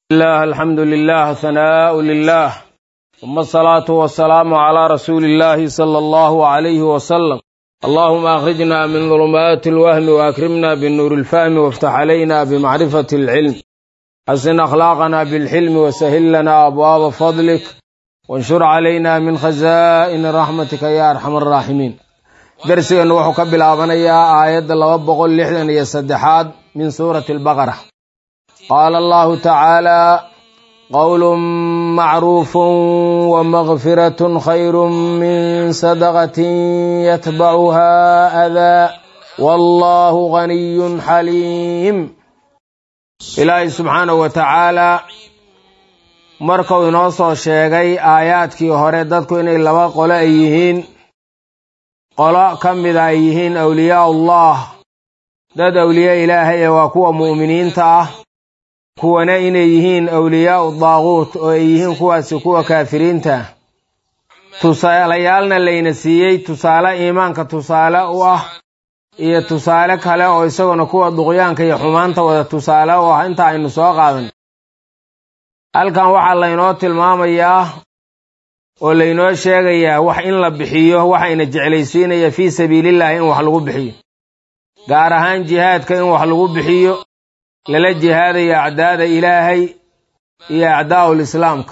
الله الحمد لله ثناء لله ثم الصلاة والسلام على رسول الله صلى الله عليه وسلم اللهم أخرجنا من ظلمات الوهم وأكرمنا بالنور الفهم وافتح علينا بمعرفة العلم حسن أخلاقنا بالحلم وسهل لنا أبواب فضلك وانشر علينا من خزائن رحمتك يا أرحم الراحمين درسنا وحو كبلابنيا آيات لبا بقول لحدن يا سدحاد من سورة البقرة قال الله تعالى قول معروف ومغفرة خير من صدقة يتبعها أذى والله غني حليم ilaahay subxaanahu wa tacaalaa markuu inoo soo sheegay aayaadkii hore dadku inay laba qolo ay yihiin qolo ka mida ay yihiin awliyaa'ullah dad awliya ilaahay ee waa kuwa mu'miniinta ah kuwana inay yihiin awliyaa'u daaquut oo ay yihiin kuwaasi kuwa kaafiriinta tusaalayaalna layna siiyey tusaale iimaanka tusaale u ah iyo tusaale kale oo isaguna kuwa duqyaanka iyo xumaanta wada tusaale u ah inta aynu soo qaadan halkan waxaa laynoo tilmaamayaa oo laynoo sheegayaa wax in la bixiyo waxayna jeclaysiinaya fii sabiilillahi in wax lagu bixiyo gaar ahaan jihaadka in wax lagu bixiyo lala jihaadayo acdaada ilaahay iyo acdaa'ul islaamka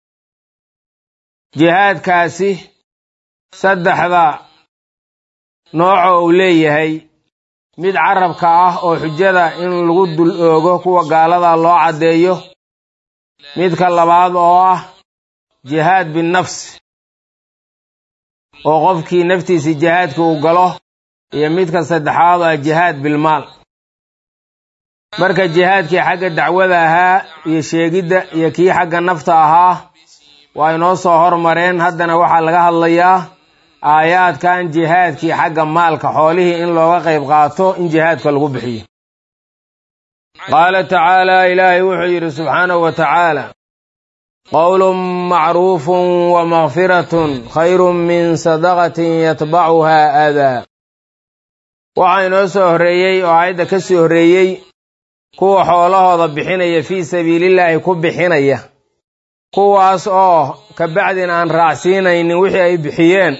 jihaadkaasi saddexda nooco uu leeyahay mid carabka ah oo xujada in lagu dul oogo kuwa gaalada loo caddeeyo midka labaad oo ah jihaad binnafsi oo qofkii naftiisii jihaadka uu galo iyo midka saddexaad oo ah jihaad bilmaal marka jihaadkii xagga dacwada ahaa iyo sheegidda iyo kii xagga nafta ahaa waa inoo soo hormareen haddana waxaa laga hadlayaa aayaadkan jihaadkii xagga maalka xoolihii in looga qayb qaato in jihaadka lagu bixiyo qaala tacaalaa ilaahay wuxuu yidhi subxaanahu wa tacaala qowlun macruufun wa makfiratun khayrun min sadaqatin yatbacuhaa aadaa waxaa inoo soo horreeyey oo aayadda ka sii horreeyey kuwa xoolahooda bixinaya fii sabiilillaahi ku bixinaya kuwaas oo ka bacdin aan raacsiinaynin wixii ay bixiyeen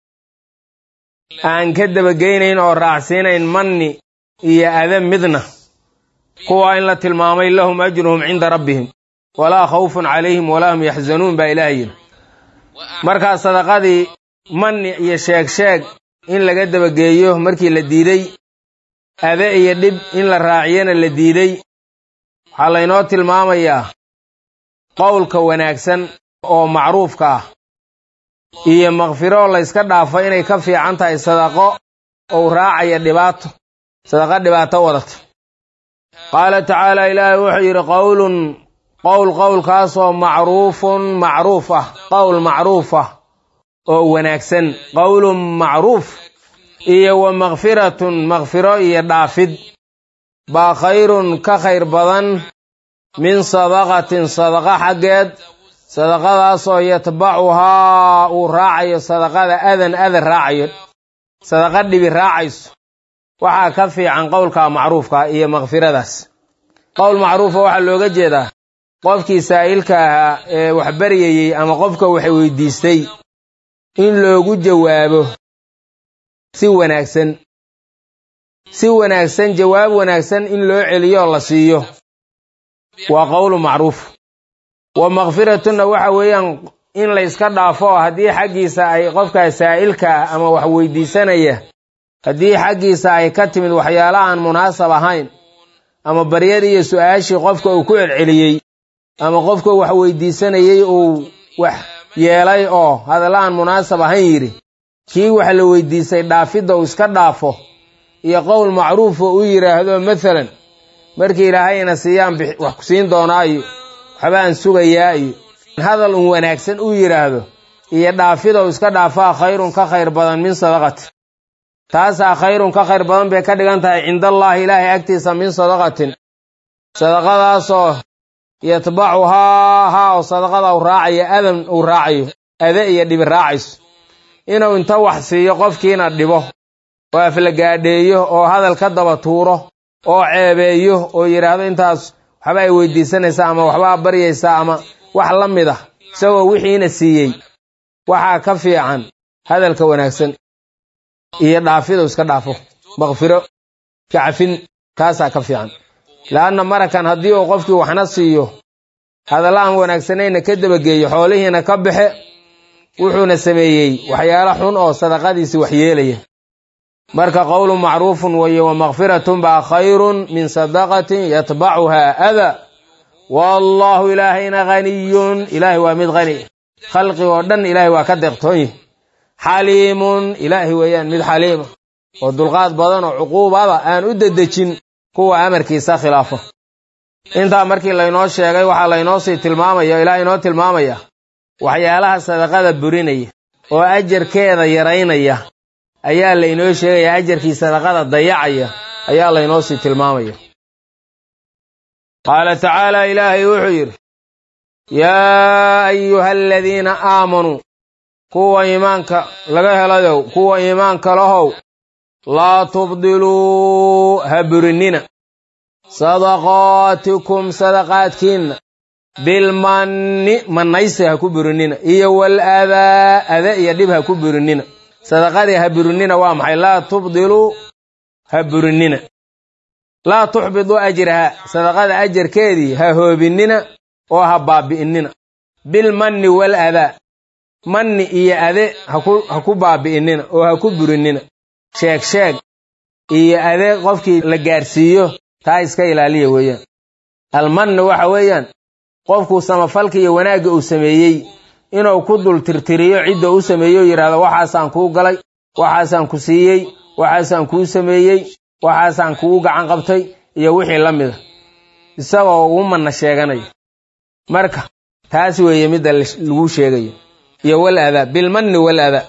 aan ka dabageynayn oo raacsiinayn manni iyo ada midna kuwa in la tilmaamay lahum ajruhum cinda rabbihim walaa khawfun calayhim walaa hum yaxzanuun baa ilaah yidhi markaa sadaqadii manni iyo sheeg sheeg in laga dabageeyo markii la diiday ade iyo dhib in la raaciyana la diiday waxaa laynoo tilmaamayaa qowlka wanaagsan oo macruufka ah iyo makfiro layska dhaafo inay ka fiican tahay sadaqo ou raacaya dhibaato sadaqo dhibaato wadato qaala tacaala ilaahay wuxuu yidhi qowlun qowl qowlkaasoo macruufun macruuf ah qowl macruuf ah oo wanaagsan qowlun macruuf iyo wa makfiratun makfiro iyo dhaafid baa khayrun ka khayr badan min sadaqatin sadaqa xaggeed sadaqadaasoo yatbacuhaa uu raacayo sadaqada adan adan raacayo sadaqa dhibi raacayso waxaa ka fiican qowlka macruufka iyo makfiradaas qowl macruufa waxaa looga jeedaa qofkii saa'ilka ahaa ee wax baryayey ama qofka wax weydiistay in loogu jawaabo si wanaagsan si wanaagsan jawaab wanaagsan in loo celiyoo la siiyo waa qowlu macruuf wa makfiratuna waxa weeyaan in layska dhaafo haddii xaggiisa ay qofka saa'ilka ah ama wax weydiisanaya haddii xaggiisa ay ka timid waxyaala aan munaasab ahayn ama baryadii iyo su-aashii qofka uu ku celceliyey ama qofka wax weydiisanayey uu wax yeelay oo hadalla aan munaasab ahayn yidhi kii wax la weydiisay dhaafidda uu iska dhaafo iyo qowl macruuf oo u yidhaahdo mathalan markii ilaahayna siiyaan wax ku siin doonaa iyo waxbaan sugayaa iyo hadal un wanaagsan u yidhaahdo iyo dhaafidow iska dhaafaa khayrun ka khayr badan min sadaqati taasaa khayrun ka khayr badan bay ka dhigan tahay cindallaahi ilaahay agtiisa min sadaqatin sadaqadaasoo yatbacuhaa haa oo sadaqada u raacayo adan uu raacayo ade iyo dhibi raacayso inuu inta wax siiyo qofkiina dhibo oo aflagaadheeyo oo hadal ka daba tuuro oo ceebeeyo oo yidhaahdo intaas waxba ay weydiisanaysaa ama waxbaa baryaysaa ama wax la mid ah isagoo wixiina siiyey waxaa ka fiican hadalka wanaagsan iyo dhaafidu iska dhaafo makfiro kacafin taasaa ka fiican leanna marakan haddii uu qofkii waxna siiyo hadalla aan wanaagsanayna ka dabageeyo xoolihiina ka baxe wuxuuna sameeyey waxyaalo xun oo sadaqadiisi waxyeelaya marka qowlu macruufun weeye wa makfiratun baa khayrun min sadaqatin yatbacuhaa ada wallaahu ilaahayna haniyun ilaahay waa mid hani khalqig oo dhan ilaahay waa ka deeqtoon yahi xaliimun ilaahay weeyaan mid xaliima oo dulqaad badan oo cuquubada aan u dedejin kuwa amarkiisa khilaafo intaa markii laynoo sheegay waxaa laynoo sii tilmaamaya ilaah inoo tilmaamaya waxyaalaha sadaqada burinaya oo ajarkeeda yaraynaya ayaa laynoo sheegaya ajarkii sadaqada dayacaya ayaa laynoo sii tilmaamaya qaala tacaala ilaahay wuxuu yidhi yaa ayuha aladiina aamanuu kuwa iimaanka laga helayow kuwa iimaanka lahow laa tubdiluu ha burinina sadaqaatikum sadaqaadkiinna bilmanni mannaysi ha ku burinina iyo wal adaa ada iyo dhib ha ku burinina sadaqadii ha burinina waa maxay laa tubdiluu ha burinina laa tuxbiduu ajraha sadaqada ajarkeedii ha hoobinina oo ha baabi'inina bilmanni wal adaa manni iyo ade ha ku baabi'inina oo ha ku burinina sheeg sheeg iyo ade qofkii la gaarsiiyo taa iska ilaaliya weeyaan almanni waxa weeyaan qofkuu samafalka iyo wanaagga uu sameeyey inuu ku dul tirtiriyo cidda u sameeyo yidhahdo waxaasaan kuu galay waxaasaan ku siiyey waxaasaan kuu sameeyey waxaasaan kugu gacan qabtay iyo wixii la mida isagoo ugu manna sheeganayo marka taas weeye midda lagu sheegayo iyo wal adaa bilmanni wal adaa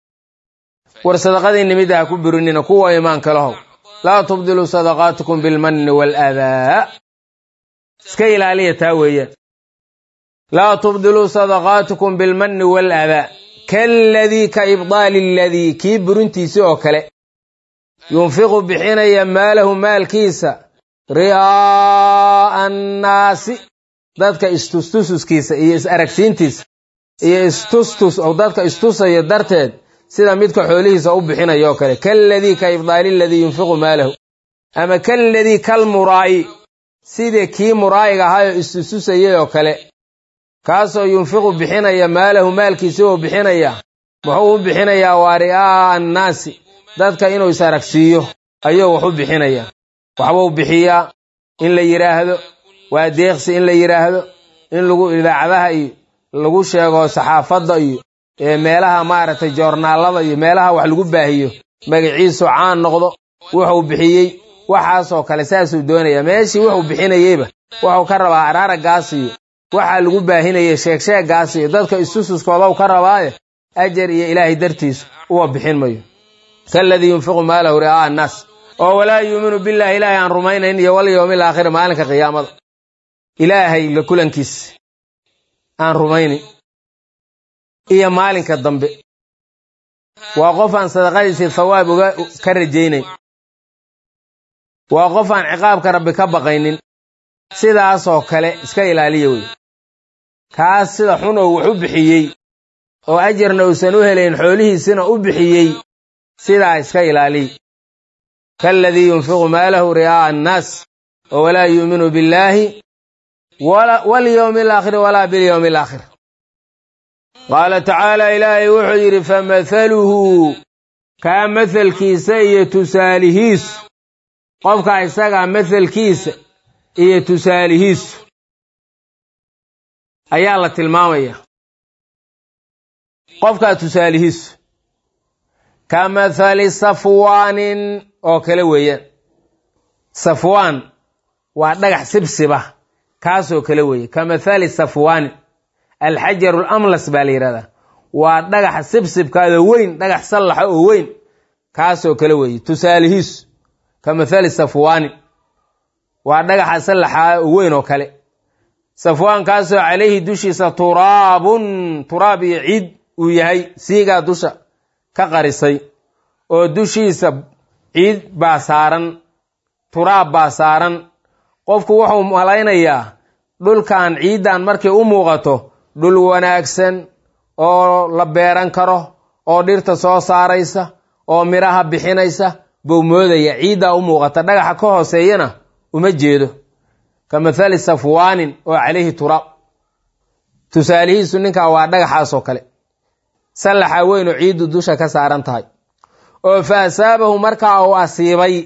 war sadaqadiinni midda ha ku burinina kuwa imaanka lahow laa tubdiluu sadaqaatikum bilmanni wal adaa iska ilaaliya taa weeyaan laa tubdiluu sadaqaatikum bilmanni wal adaa kaaladii ka ibdaali aladii kii burintiisi oo kale yunfiqu bixinaya maalahu maalkiisa ri'aa'a annaasi dadka istustususkiisa iyo is-aragsiintiisa iyo istustus oo dadka istusaya darteed sida midka xoolihiisa u bixinaya oo kale kaaladii ka ibdaali aladii yunfiqu maalahu ama kaaladii kalmuraa'i sida kii muraa'iga ahaayoo istustusayay oo kale kaasoo yunfiqu bixinaya maalahu maalkiisa oo bixinaya muxuu u bixinayaa waa ri'aa'a annaasi dadka inuu is-aragsiiyo ayuu wax u bixinayaa waxbuu bixiyaa in la yidhaahdo waa deeqsi in la yidhaahdo in lagu idaacadaha iyo lagu sheego saxaafadda iyo meelaha maaragtay joornaalada iyo meelaha wax lagu baahiyo magaciisu caan noqdo wuxuu bixiyey waxaasoo kale saasuu doonayaa meeshii wuxuu bixinayeyba wuxuu ka rabaa araaragaas iyo waxaa lagu baahinayay sheegsheeggaas iyo dadka istususkoodaw ka rabaaye ajar iyo ilaahay dartiisu uwa bixin mayo kaaladii yunfiqu maalahu ri'aa'a annaas oo walaa yuuminu billaahi ilaahay aan rumaynayn iyo wal yowmi alaakhiri maalinka qiyaamada ilaahay la kulankiis aan rumaynin iyo maalinka dambe waa qof aan sadaqadiisii thawaab uga ka rajaynayn waa qof aan ciqaabka rabbi ka baqaynin sidaasoo kale iska ilaaliya wey kaas sida xun oo wax u bixiyey oo ajarna uusan u helayn xoolihiisina u bixiyey sidaa iska ilaaliy kaaladii yunfiqu maalahu ri'aa'a annaas oo walaa yuuminu billaahi walyowmi alaakhiri walaa bilyowmi alaakhir qaala tacaala ilaahay wuxuu yidhi famathaluhu kaa mathalkiisa iyo tusaalihiisu qofkaa isagaa mathalkiisa iyo tusaalihiisu ayaa la tilmaamaya qofkaa tusaalihiisu ka mathali safwaanin oo kale weeyaan safwaan waa dhagax sibsiba kaasoo kale weeye ka mathali safwaanin alxajaru lamlas baa la yidhahdaa waa dhagaxa sibsibkaada weyn dhagax sallaxa oo weyn kaasoo kale weeye tusaalihiisu ka mathali safwaanin waa dhagaxa sallaxa oo weyn oo kale safwaankaasoo calayhi dushiisa turaabun turaab iyo ciid uu yahay siigaa dusha ka qarisay oo dushiisa ciid baa saaran turaab baa saaran qofku wuxuu malaynayaa dhulkan ciiddan markay u muuqato dhul wanaagsan oo la beeran karo oo dhirta soo saaraysa oo midhaha bixinaysa buu moodaya ciiddaa u muuqata dhagaxa ka hooseeyana uma jeedo ka mathali safwaanin oo calayhi turaab tusaalihiisu ninkaa waa dhagaxaasoo kale sallaxa weyn oo ciiddu dusha ka saaran tahay oo fa asaabahu markaa uu asiibay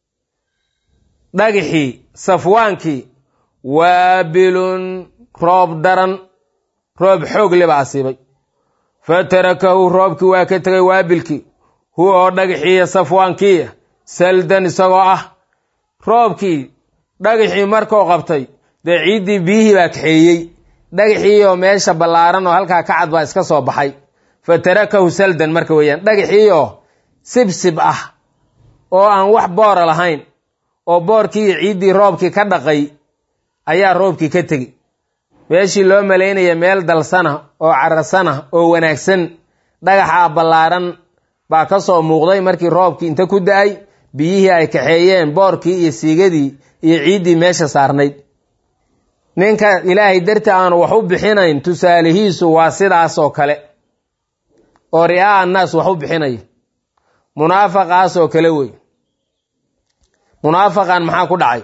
dhagixii safwaankii waabilun roob daran roob xoog liba asiibay fa tarakahu roobkii waa ka tegay waabilkii huwa oo dhagaxiiya safwaankiiya saldan isagoo ah roobkii dhagaxii markuu qabtay dee ciiddii biyihii baa kaxeeyey dhagaxiioo meesha ballaaran oo halkaa ka cad baa iska soo baxay fa tarakahu saldan marka weeyaan dhagaxiioo sibsib ah oo aan wax boora lahayn oo boorkii iyo ciiddii roobkii ka dhaqay ayaa roobkii ka tegi meeshii loo malaynaya meel dalsana oo carasana oo wanaagsan dhagaxaa ballaaran baa ka soo muuqday markii roobkii inta ku da-ay biyihii ay kaxeeyeen boorkii iyo siigadii iyo ciiddii meesha saarnayd ninka ilaahay darti aanu wax u bixinayn tusaalihiisu waa sidaas oo kale oo ri'aa annaas wax u bixinaya munaafaqaas oo kale wey munaafaqan maxaa ku dhacay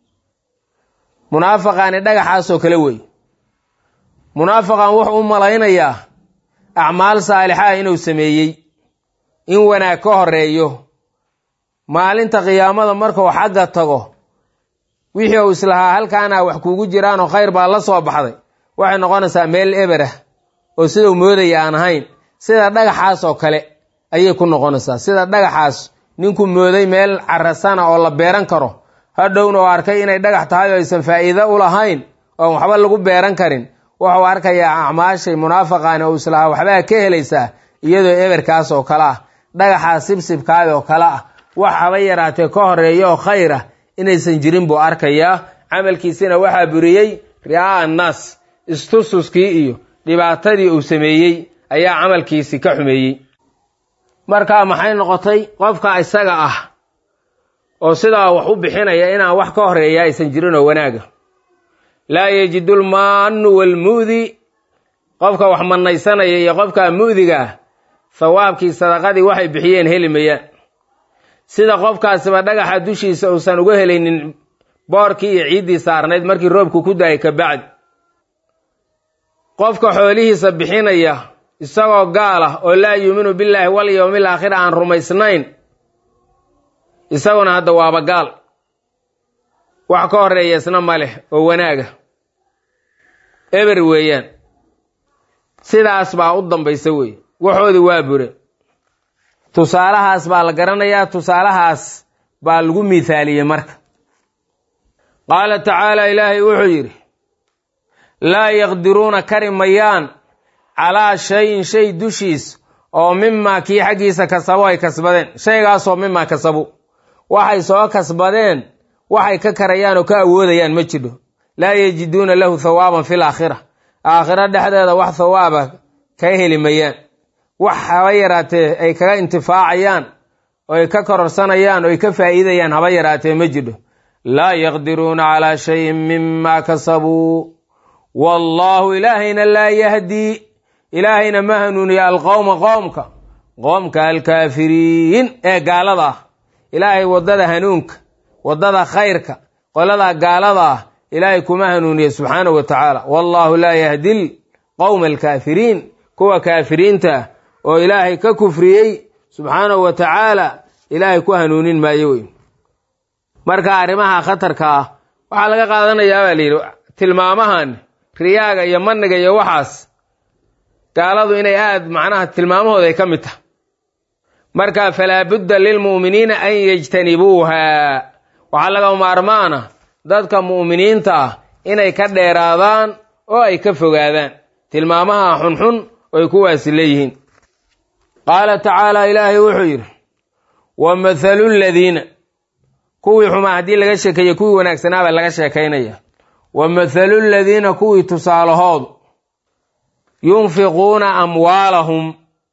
munaafaqaani dhagaxaasoo kale wey munaafaqan wuxuu u malaynayaa acmaal saalixaa inuu sameeyey in wanaag ka horeeyo maalinta qiyaamada markuu xagga tago wixii uu islahaa halkaana wax kuugu jiraanoo khayr baa la soo baxday waxay noqonaysaa meel eber ah oo sidau moodaya aan ahayn sida dhagaxaas oo kale ayay ku noqonaysaa sida dhagaxaas ninku mooday meel carasana oo la beeran karo hadhowna oo arkay inay dhagax tahay oo aysan faa'iido u lahayn oon waxba lagu beeran karin wuxuu arkayaa acmaashay munaafaqaani oo islahaa waxbaa ka helaysaa iyadoo eberkaas oo kale ah dhagaxaas sibsibkaada oo kale ah wax haba yaraatee ka horeeya oo khayr ah inaysan jirin buu arkayaa camalkiisina waxaa buriyey ri'aa annaas istususkii iyo dhibaatadii uu sameeyey ayaa camalkiisi ka xumeeyey markaa maxay noqotay qofka isaga ah oo sidaa wax u bixinaya inaan wax ka horeeya aysan jirin oo wanaaga laa yajidu lmaanu walmu'di qofka wax manaysanaya iyo qofka mu'diga ah hawaabkii sadaqadii waxay bixiyeen heli mayaan sida qofkaasiba dhagaxa dushiisa uusan uga helaynin boorkii iyo ciiddii saarnayd markii roobku ku daayay ka bacdi qofka xoolihiisa bixinaya isagoo gaal ah oo laa yuuminu billaahi wal yowmil aakhir aan rumaysnayn isaguna hadda waaba gaal wax ka horeeya isna ma leh oo wanaaga eber weeyaan sidaas baa u dambaysa weeye waxoodii waa bure tusaalahaas baa la garanayaa tusaalahaas baa lagu miithaaliyey marka qaala tacaala ilaahay wuxuu yidhi laa yaqdiruuna kari mayaan calaa shayin shay dushiis oo mimaa kii xaggiisa kasabo ay kasbadeen shaygaasoo mimaa kasabu waxay soo kasbadeen waxay ka karayaan oo ka awoodayaan ma jidho laa yajiduuna lahu thawaaban fil aakhira aakhiro dhexdeeda wax thawaaba ka heli mayaan wax haba yaraatee ay kaga intifaacayaan oo ay ka kororsanayaan oo ay ka faa'iidayaan haba yaraatee ma jidho laa yaqdiruuna calaa shayin mima kasabuu wallaahu ilaahayna laa yahdii ilaahayna ma hanuuniya alqowma qoomka qoomka alkaafiriin ee gaalada ah ilaahay waddada hanuunka waddada khayrka qolada gaalada ah ilaahay kuma hanuuniya subxaanahu wa tacaala wallaahu laa yahdi qowma alkaafiriin kuwa kaafiriinta ah oo ilaahay ka kufriyey subxaanahu wa tacaala ilaahay ku hanuunin maayo wey marka arrimaha khatarka ah waxaa laga qaadanayaa baa layidhi tilmaamahan riyaaga iyo maniga iyo waxaas gaaladu inay aada macnaha tilmaamahooda ay ka mid tahay marka falaa budda lilmu'miniina an yajtanibuuha waxaa laga maarmaana dadka mu'miniinta ah inay ka dheeraadaan oo ay ka fogaadaan tilmaamaha xunxun oy kuwaasi leeyihiin qaala tacaala ilaahay wuxuu yidhi wa mathalu ladiina kuwii xumaa haddii laga sheekeeye kuwii wanaagsanaabaa laga sheekaynaya wa mathalu ladiina kuwii tusaalahoodu yunfiquuna amwaalahum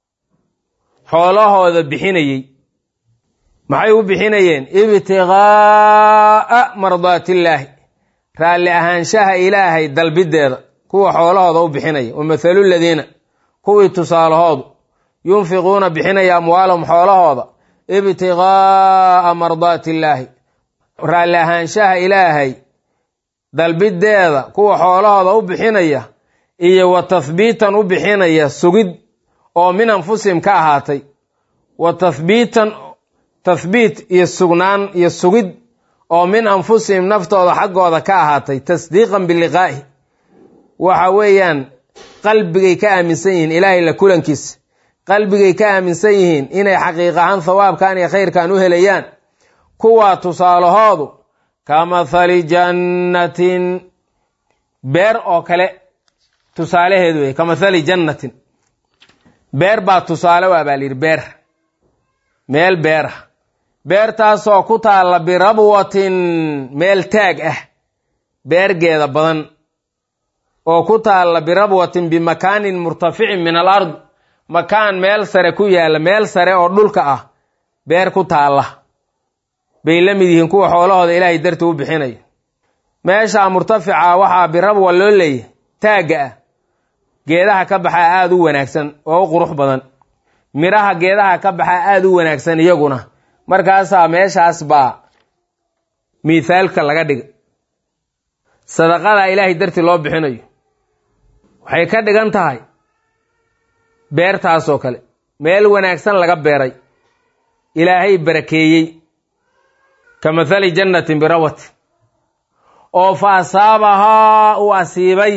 xoolahooda bixinayey maxay u bixinayeen ibtiqaa'a mardaatillaahi raalli ahaanshaha ilaahay dalbideeda kuwa xoolahooda u bixinaya wa mathalu ladiina kuwii tusaalahoodu yunfiquuna bixinaya amwaalahum xoolahooda ibtiqaa'a mardaati illaahi raalli ahaanshaha ilaahay dalbideeda kuwa xoolahooda u bixinaya iyo wa tathbiitan u bixinaya sugid oo min anfusihim ka ahaatay wa tathbiitan tathbiit iyo sugnaan iyo sugid oo min anfusihim naftooda xaggooda ka ahaatay tasdiiqan biliqaa'i waxa weeyaan qalbigay ka aaminsan yihiin ilaahay la kulankiisa qalbigay ka aaminsan yihiin inay xaqiiq ahaan thawaabkan iyo khayrkan u helayaan kuwaa tusaalahoodu ka mathali jannatin beer oo kale tusaalaheedu wey ka mathali jannatin beer baa tusaale waa baa la yidhi beer meel beera beertaasoo ku taalla birabwatin meel taag ah beergeeda badan oo ku taalla birabwatin bimakaanin murtaficin min al ard makaan meel sare ku yaalla meel sare oo dhulka ah beer ku taalla bay la mid yihiin kuwa xoolahooda ilaahay darti u bixinaya meeshaa murtafica waxaa birabwa loo leeyahy taagga ah geedaha ka baxaa aada u wanaagsan oo u qurux badan midhaha geedaha ka baxaa aada u wanaagsan iyaguna markaasaa meeshaas baa miithaalka laga dhiga sadaqada ilaahay darti loo bixinayo waxay ka dhigan tahay beertaasoo kale meel wanaagsan laga beeray ilaahay barakeeyey ka mathali jannatin birawati oo fa asaabahaa uu asiibay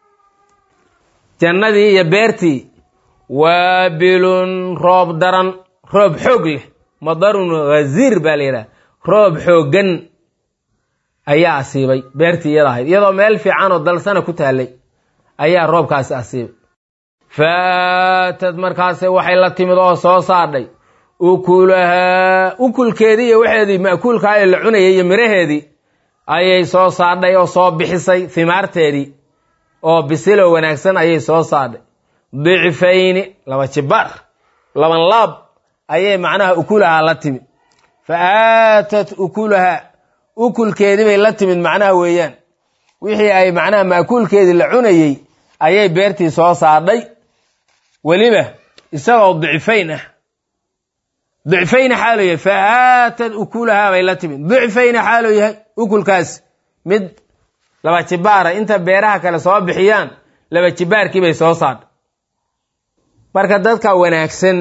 jannadii iyo beertii waabilun roob daran roob xoog leh madarun ghaziir baa la yidhaha roob xooggan ayaa asiibay beertii iyada ahayd iyadoo meel fiican oo dalsana ku taallay ayaa roobkaasi asiibay faatad markaase waxay la timid oo soo saadhay ukulahaa ukulkeedii iyo waxeedii ma'kuulkaa ee la cunayay iyo miraheedii ayay soo saadhay oo soo bixisay himaarteedii oo bisiloo wanaagsan ayay soo saadhay dicfayni laba jibaar laban laab ayay macnaha ukulahaa la timid fa aatat ukulahaa ukulkeedii bay la timid macnaha weeyaan wixii ay macnaha ma'kuulkeedii la cunayey ayay beertii soo saadhay weliba isagoo dicfayn ah dicfayna xaaloo yahay fa aatad ukulahaa bay la timid dicfayna xaaloo yahay ukulkaas mid laba jibaara inta beeraha kale soo bixiyaan laba jibaarkii bay soo saadhay marka dadka wanaagsan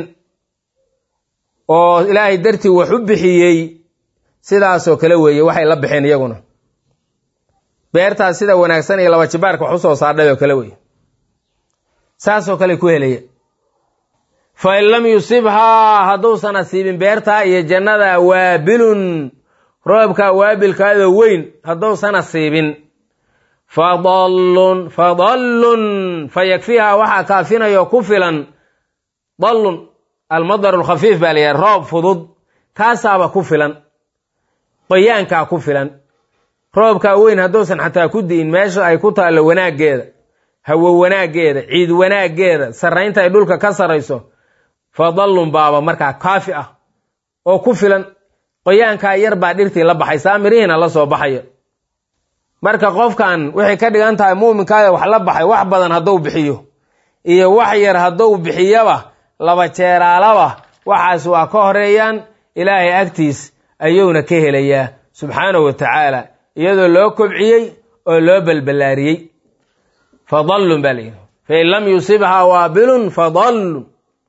oo ilaahay dartii wax u bixiyey sidaasoo kale weeye waxay la baxeen iyaguna beertaas sida wanaagsan iyo laba jibaarka wax usoo saadhay oo kale weeye saasoo kale ku helaya fa in lam yusibhaa hadduusan asiibin beertaa iyo jannada waabilun roobka waabilkaadoo weyn hadduusan asiibin fadallun fadallun fa yakfiihaa waxaa kaafinayo ku filan dallun almadaru alkhafiif baa la yidhaha roob fudud kaasaaba ku filan qoyaankaa ku filan roobkaa weyn hadduusan xataa ku di'in meesha ay ku taallo wanaaggeeda hawo wanaaggeeda ciid wanaaggeeda sarraynta ay dhulka ka sarrayso fadallun baaba markaa kaafi ah oo ku filan qoyaankaa yar baa dhirtii la baxay saa mirihiina la soo baxaya marka qofkan waxay ka dhigan tahay muuminkaada wax la baxay wax badan hadduu bixiyo iyo wax yar hadduu bixiyaba laba jeeraalaba waxaas waa ka horeeyaan ilaahay agtiis ayuuna ka helayaa subxaanahu wa tacaala iyadoo loo kobciyey oo loo balballaariyey fadallun baa layidhi fain lam yusibhaa waabilun fadallun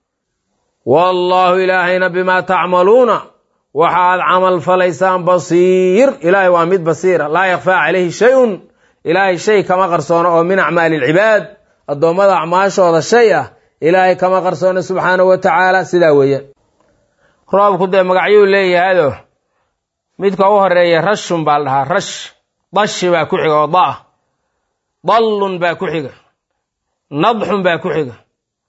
wallaahu ilaahayna bimaa tacmaluuna waxaad camal falaysaan basiir ilaahay waa mid basiira laa yakfaa calayhi shay-un ilaahay shay kama qarsoono oo min acmaali ilcibaad addoommada acmaashooda shay ah ilaahay kama qarsoono subxaanahu wa tacaala sidaa weeyaan roobku dee magacyuu leeyahado midka u horeeya rashun baa la dhahaa rash dashi baa ku xiga oo da-ah dallun baa ku xiga nadxun baa ku xiga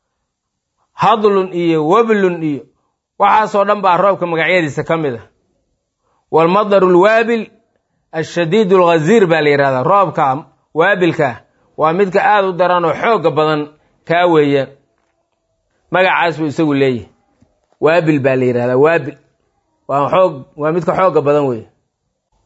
hadlun iyo wablun iyo waxaasoo dhan baa roobka magacyadiisa ka mid a waalmadaru alwaabil ashadiid alghaziir baa la yidhahdaa roobka waabilka waa midka aada u daran oo xoogga badan kaa weeya magacaas buu isagu leeyahy waabil baa la yidhahdaa waabil waa xoog waa midka xoogga badan weeye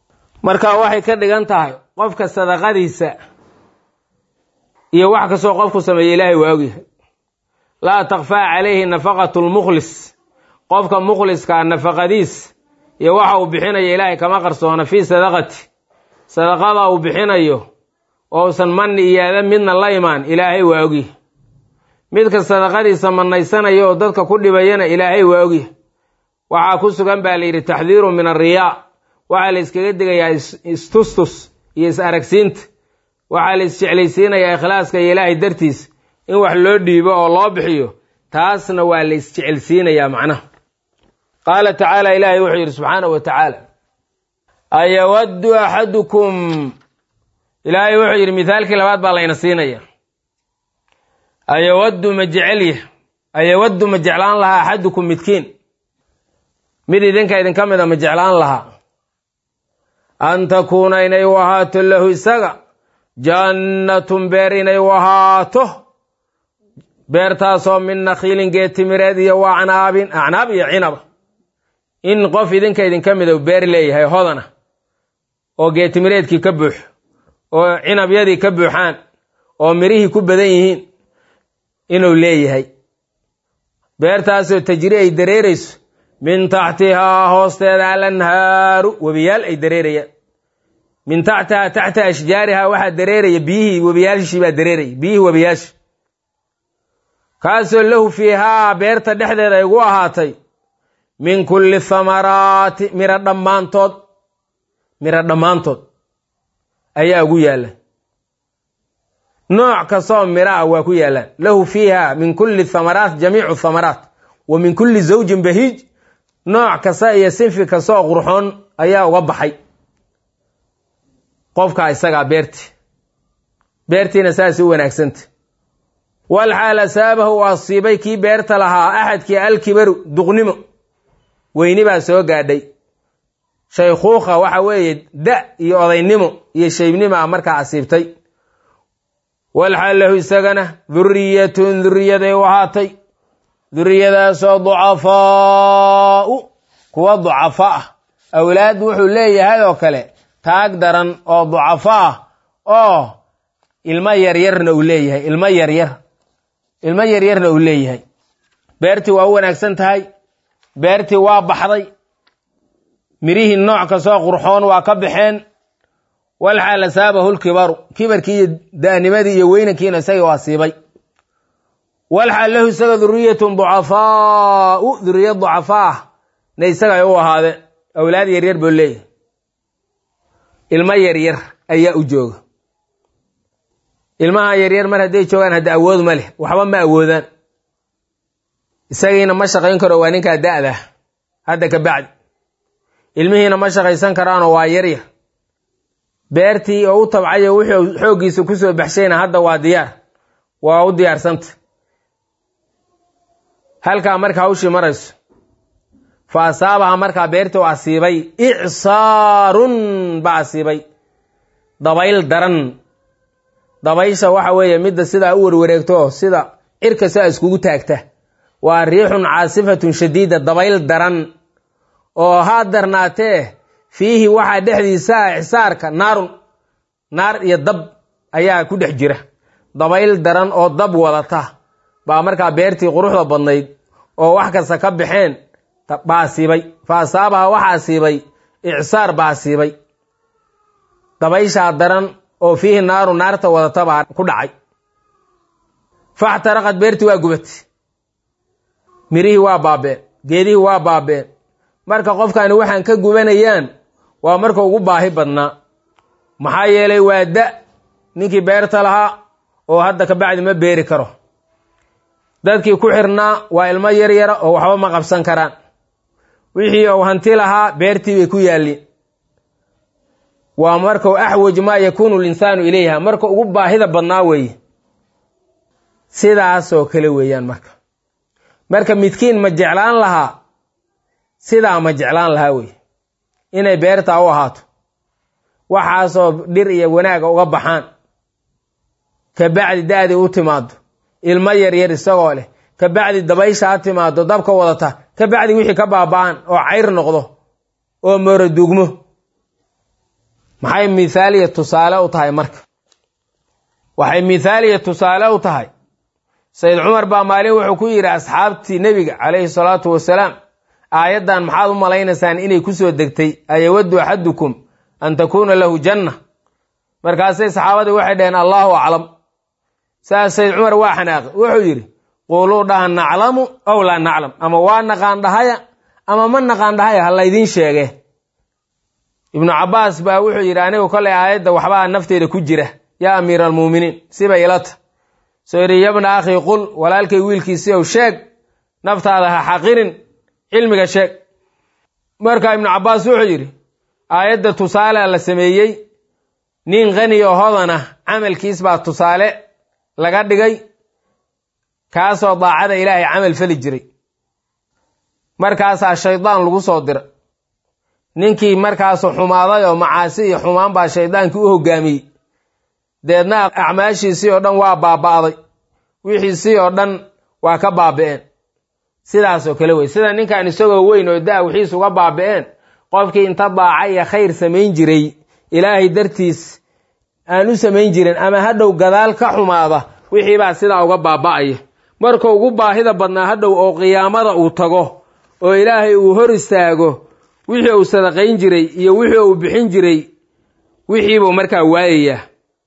marka waxay ka dhigan tahay qofka sadaqadiisa iyo wax kastoo qofku sameeye ilaahay waa ogyahay laa takfaa calayhi nafaqatu lmukhlis qofka mukhliskaa nafaqadiis iyo waxa uu bixinayo ilaahay kama qarsoona fii sadaqati sadaqada uu bixinayo ousan manni iyo ada midna la imaan ilaahay waa ogyahay midka sadaqadiisa mannaysanaya oo dadka ku dhibayana ilaahay waa ogyahay waxaa ku sugan baa la yidhi taxdiiru min arriyaa waxaa la iskaga digayaa istustus iyo is aragsiinta waxaa la isjeclaysiinayaa ikhlaaska iyo ilaahay dartiis in wax loo dhiibo oo loo bixiyo taasna waa la isjecelsiinayaa macnaha qaala tacaala ilaahay wuxuu yidhi subxaanahu wa tacaala ayawaddu axadukum ilaahay wuxuu yidhi mithaalkii labaad baa layna siinaya ayawaddu ma jecelya ayawaddu ma jeclaan lahaa axadukum midkiin mid idinka idinka mida ma jeclaan lahaa an takuuna inay u ahaato lahu isaga jannatun beer inay u ahaato beertaasoo min nakhiilin geetimireed iyo wa acnaabin acnaab iyo cinaba in qof idinka idinka mida beer leeyahay hodana oo geetimireedkii ka buuxo oo cinabyadii ka buuxaan oo mirihii ku badan yihiin inuu leeyahay beertaasoo tajri ay dareerayso min taxtihaa hoosteeda alanhaaru webiyaal ay dareerayaan min taxtihaa taxta ashjaarihaa waxaa dareeraya biyihii webiyaashii baa dareeraya biyihii webiyaashi kaasoo lahu fiihaa beerta dhexdeeda ay ugu ahaatay min kulli thamaraati miro dhammaantood miro dhammaantood ayaa ugu yaalla nooc kastoo miro ah waa ku yaallaan lahu fiiha min kulli thamaraat jamiicu thamaraat wa min kulli zawjin bahiij nooc kasta iyo sinfi kastaoo qurxoon ayaa uga baxay qofka isagaa beerti beertiina saas u wanaagsanta wal xaal asaabahu u asiibay kii beerta lahaa axadkii alkibaru duqnimo weyni baa soo gaadhay shaykhuukha waxa weeye da iyo odaynimo iyo shaybnimo ah markaa asiibtay wal xaal lahu isagana duriyatun duriyaday u ahaatay duriyadaasoo ducafaau kuwa ducafo ah awlaad wuxuu leeyahay oo kale taag daran oo ducafo ah oo ilmo yaryarna uu leeyahay ilmo yaryar ilmo yaryarna uu leeyahay beertii waa u wanaagsan tahay beertii waa baxday mirihii nooc kastoo qurxoon waa ka baxeen walxaal asaabahu lkibaru kibarkii iyo da'nimadii iyo weynankiina isaga waa siibay walxaal lahu isaga duriyatun ducafaau duriyad ducafa ah na isaga ay u ahaadeen awlaad yaryar buu leeyahay ilmo yaryar ayaa u jooga ilmaha yaryar mar hadday joogaan hadda awood ma leh waxba ma awoodaan isagiina ma shaqayn karo waa ninkaa da'dah hadda ka bacdi ilmihiina ma shaqaysan karaanoo waa yaryar beertii oo u tabcayo wuxuu xooggiisa kusoo baxshayna hadda waa diyaar waa u diyaarsanta halkaa marka hawshii marayso fa asaabaha markaa beertii u asiibay icsaarun baa asiibay dabayl daran dabaysha waxa weeye midda sidaa u warwareegto sida cirka sidaa iskugu taagta waa riixun caasifatun shadiida dabayl daran oo haa darnaatee fiihi waxaa dhexdiisa icsaarka naarun naar iyo dab ayaa ku dhex jira dabayl daran oo dab wadata baa markaa beertii quruxda badnayd oo wax kasta ka baxeen baa asiibay fa asaabaha waxaa asiibay icsaar baa asiibay dabayshaa daran oo fiihi naaru naarta wadata baa ku dhacay faxtaraqad beertii waa gubatay mirihii waa baabeen geedihii waa baabeen marka qofkani waxaan ka gubanayaan waa marka ugu baahi badnaa maxaa yeelay waa da ninkii beerta lahaa oo hadda ka bacdi ma beeri karo dadkii ku xirnaa waa ilmo yaryara oo waxba ma qabsan karaan wixii uu hanti lahaa beertii bay ku yaalliin waa markau axwaj maa yakuunu linsaanu ilayha marka ugu baahida badnaa weeye sidaasoo kale weeyaan marka marka midkiin ma jeclaan lahaa sidaa ma jeclaan lahaa weye inay beertaa u ahaato waxaasoo dhir iyo wanaaga uga baxaan ka bacdi da-dii u timaado ilmo yaryar isagoo leh ka bacdi dabaysha ha timaado dabka wadata ka bacdi wixii ka baaba'an oo cayr noqdo oo mooro dugmo maxay mithaaliya tusaale u tahay marka waxay mithaaliya tusaale u tahay sayid cumar baa maalin wuxuu ku yidhi asxaabtii nebiga calayhi salaatu wasalaam aayaddan maxaad u malaynaysaan inay kusoo degtay ayawaddu axadukum an takuuna lahu janna markaasay saxaabadii waxay dhaheen allahu aclam saas sayid cumar waa xanaaqi wuxuu yidhi quuluu dhaha naclamu aw laa naclam ama waa naqaan dhahaya ama ma naqaan dhahaya ha laydiin sheege ibnu cabaas baa wuxuu yidhi anigu kolay aayadda waxbaa nafteeda ku jira yaa amiira almuuminiin siba ilata soo yidhi yabna akhii qul walaalkay wiilkiisi ow sheeg naftaada ha xaqirin cilmiga sheeg marka ibnu cabaas wuxuu yidhi aayadda tusaale la sameeyey nin khani oo hodan ah camalkiis baa tusaale laga dhigay kaasoo daacada ilaahay camal fali jiray markaasaa shaydaan lagu soo dira ninkii markaasu xumaaday oo macaasi iyo xumaan baa shaydaankii u hogaamiyey deedna acmaashiisii oo dhan waa baaba'day wixiisii oo dhan waa ka baabi'een sidaasoo kale wey sida ninkan isagoo weyn oo da wixiis uga baabi'een qofkii inta daaca iyo khayr samayn jiray ilaahay dartiis aan u samayn jirin ama hadhow gadaal ka xumaada wixii baa sidaa uga baaba'aya marka ugu baahida badnaa hadhow oo qiyaamada uu tago oo ilaahay uu hor istaago wixii uu sadaqayn jiray iyo wixii uu bixin jiray wixiibuu markaa waayayaa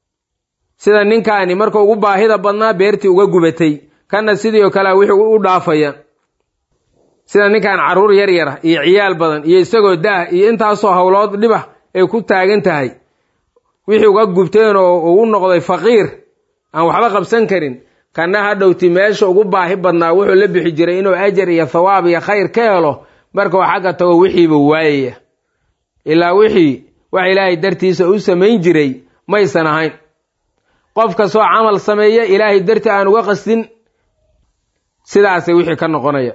sida ninkaani marka ugu baahida badnaa beertii uga gubatay kanna sidii oo kale wixii u dhaafaya sida ninkan carruur yar yara iyo ciyaal badan iyo isagoo daah iyo intaasoo howlood dhibah ay ku taagan tahay wixii uga gubteen oo uu noqday faqiir aan waxba qabsan karin kana hadhowti meesha ugu baahi badnaa wuxuu la bixi jiray inuu ajar iyo thawaab iyo khayr ka helo marka uu xagga tago wixiiba waayaya ilaa wixii wax ilaahay dartiisa u samayn jiray maysan ahayn qof kastoo camal sameeya ilaahay dartii aan uga qasdin sidaasay wixii ka noqonaya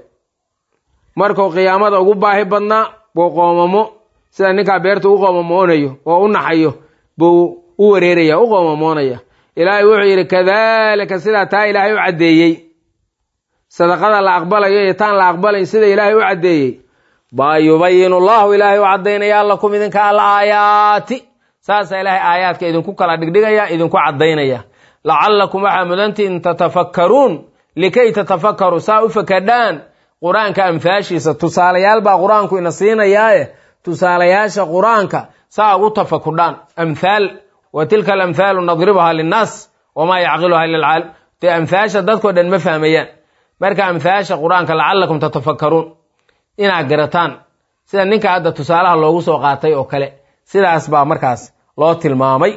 markuu qiyaamada ugu baahi badnaa buu qoomamo sida ninkaa beerta u qoomamoonayo oo u naxayo buu u wareeraya u qoomamoonaya ilaahay wuxuu yidhi kadaalika sidaa taa ilaahay u caddeeyey sadaqada la aqbalayo iyo taan la aqbalayn sida ilaahay u caddeeyey baa yubayinu llahu ilaahay u caddaynaya lakum idinka al aayaati saasaa ilaahay aayaadka idinku kala dhigdhigaya idinku caddaynaya lacallakum waxaa mudantiin tatafakkaruun likay tatafakkaruu saa u fakadhaan qur-aanka amhaashiisa tusaalayaal baa qur-aanku ina siinayaaye tusaalayaasha qur-aanka saa ugu tafakudhaan amhaal wa tilka alamhaalu nadribuhaa linnaas wamaa yacqiluhaa lilcaalim dee amhaasha dadkoo dhan ma fahmayaan marka amhaasha qur-aanka lacallakum tatafakkaruun inaad garataan sida ninka hadda tusaalaha loogu soo qaatay oo kale sidaas baa markaas loo tilmaamay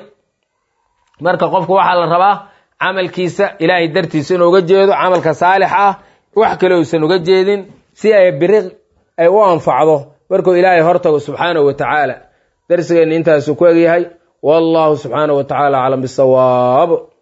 marka qofku waxaa la rabaa camalkiisa ilaahay dartiisa inuu uga jeedo camalka saalix ah wax kale uusan uga jeedin si ay biri ay u anfacdo markuu ilaahay hortago subxaanahu wa tacaala darsigeenna intaasuu ku egyahay wallahu subxaanahu wa tacaala aclam bisawaab